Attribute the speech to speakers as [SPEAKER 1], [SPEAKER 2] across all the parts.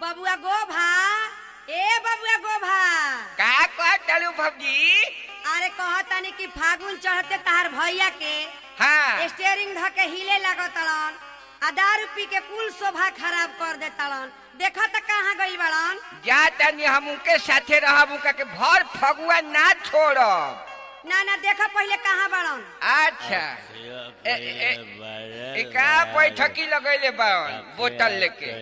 [SPEAKER 1] बबुआ गोभा ए बबुआ गोभा
[SPEAKER 2] का कहतलू भौजी
[SPEAKER 1] अरे कहतानी कि फागुन चढ़ते तहार भैया के
[SPEAKER 2] हाँ
[SPEAKER 1] स्टेयरिंग ध के हिले लगतड़न आ दारू पी के कुल शोभा खराब कर देतड़न देखा त कहाँ गइल बड़न
[SPEAKER 2] जा तनी हम उनके साथे रहब उनका के भर फगुआ ना छोड़ब
[SPEAKER 1] ना ना देखा पहले कहाँ बड़न
[SPEAKER 2] अच्छा ए, ए, ए का बैठकी लगैले बावन बोतल लेके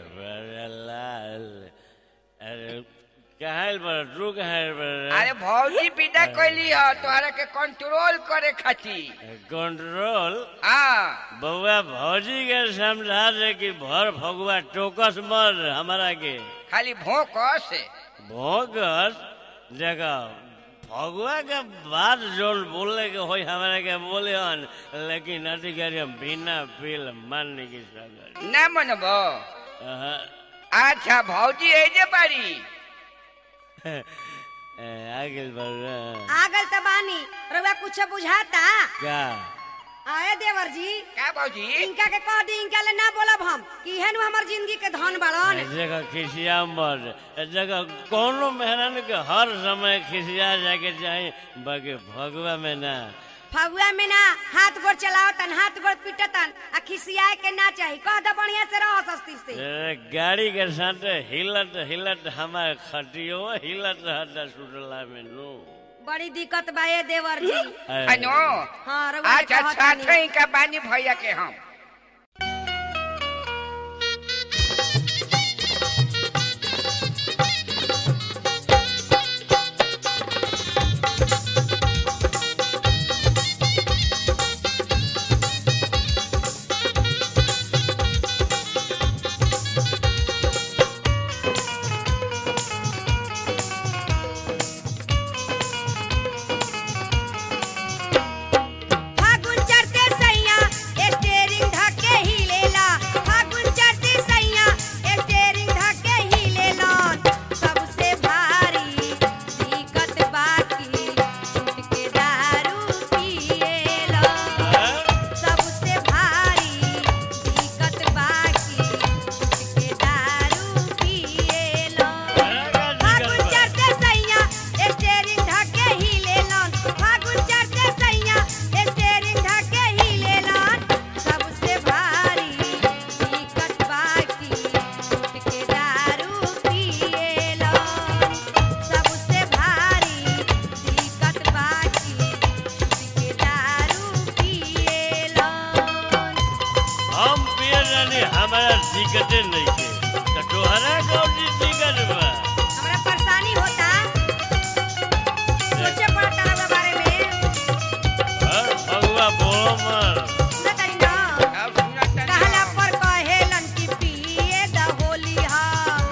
[SPEAKER 3] कहल पर तू कहल पर
[SPEAKER 2] अरे भौजी विदा कैली ह तोहरा के कंट्रोल करे खातिर
[SPEAKER 3] कंट्रोल
[SPEAKER 2] हाँ
[SPEAKER 3] बउआ भौजी के समझा दे कि भर फगुआ टोकस मर हमारा के
[SPEAKER 2] खाली भोंकस
[SPEAKER 3] भोगस देखो फगुआ के बात जोन बोले के होई हमारा के बोले हन लेकिन अधिकारी हम बिना बिल मानने की सगर
[SPEAKER 2] ना मनबो अच्छा भौजी एजे बारी
[SPEAKER 3] आगे बढ़
[SPEAKER 1] आगल त बानी रउआ कुछ बुझाता
[SPEAKER 3] क्या
[SPEAKER 1] आए देवर जी
[SPEAKER 2] का भौजी
[SPEAKER 1] इनका के कह दी इनका ले ना बोलब हम कि इहे नु हमर जिंदगी के धन बड़न
[SPEAKER 3] जगह खिसिया मर जगह कोनो मेहरान के हर समय खिसिया जाके चाहे बाकी भगवा में ना
[SPEAKER 1] फगुआ में ना हाथ गोड़ चलाओ तन हाथ गोड़ पीटतन आ खिसियाए के ना चाही कह द बढ़िया से रह सस्ती से
[SPEAKER 3] ए, गाड़ी के साथ हिलत हिलत हमारे खटियो हिलत हटा सुटला में नु
[SPEAKER 1] बड़ी दिक्कत बा ए देवर जी
[SPEAKER 2] अनो
[SPEAKER 1] हाँ रउआ के
[SPEAKER 2] अच्छा
[SPEAKER 1] कहतानी।
[SPEAKER 2] साथे का बानी भैया के हम
[SPEAKER 1] फागुन चढ़ते सैया स्टेरिंग धके हिलेला फागुन चढ़ते सैया स्टेरिंग धके हिलेला सबसे भारी दिक्कत बाकी छूट के दारू पिएला सबसे भारी दिक्कत बाकी छूट के दारू पिएला फागुन चढ़ते सैया स्टेरिंग धके हिलेलन फागुन चढ़ते सैया स्टेरिंग धके हिलेलन सबसे भारी दिक्कत बाकी छूट के दारू पिएलन सबसे भारी दिक्कत बाकी छूट के दारू पिएलन
[SPEAKER 3] हम पिए जानी हमारा दिक्कतें नहीं के तो तोहरा कौन सी दिक्कत बा
[SPEAKER 1] हमरा परेशानी होता सोचे पड़ता रउआ बारे में
[SPEAKER 3] हर फगुआ बोलो मर
[SPEAKER 1] ना करी ना
[SPEAKER 2] अब सुनत तनी
[SPEAKER 1] कहला
[SPEAKER 2] हम।
[SPEAKER 1] पर कहेलन कि पिए द होली हा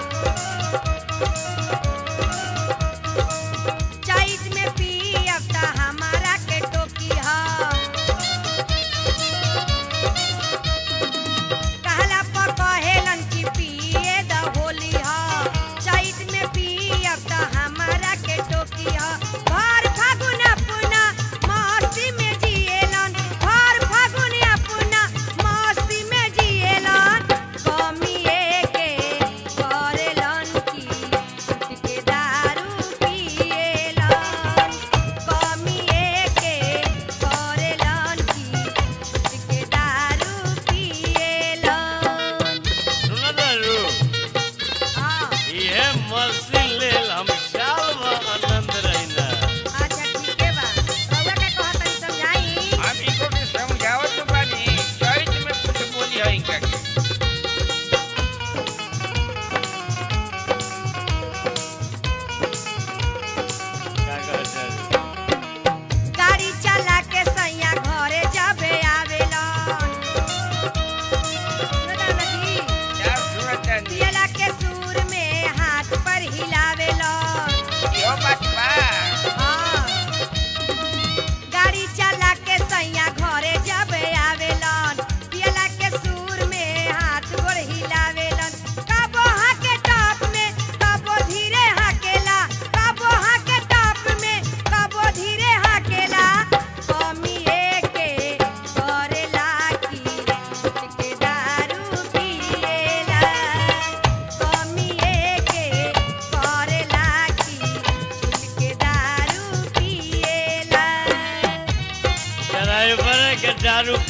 [SPEAKER 1] चैत में पियब त हमारा के टोकी हा कहला पर कहेलन कि पिए द होली हा चैत में पियब त हमारा के टोकी हा भर फागुन अपना मस्ती में जिएलन भर फागुन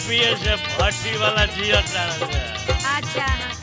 [SPEAKER 3] पिए से भट्टी वाला जियत
[SPEAKER 1] अच्छा हाँ।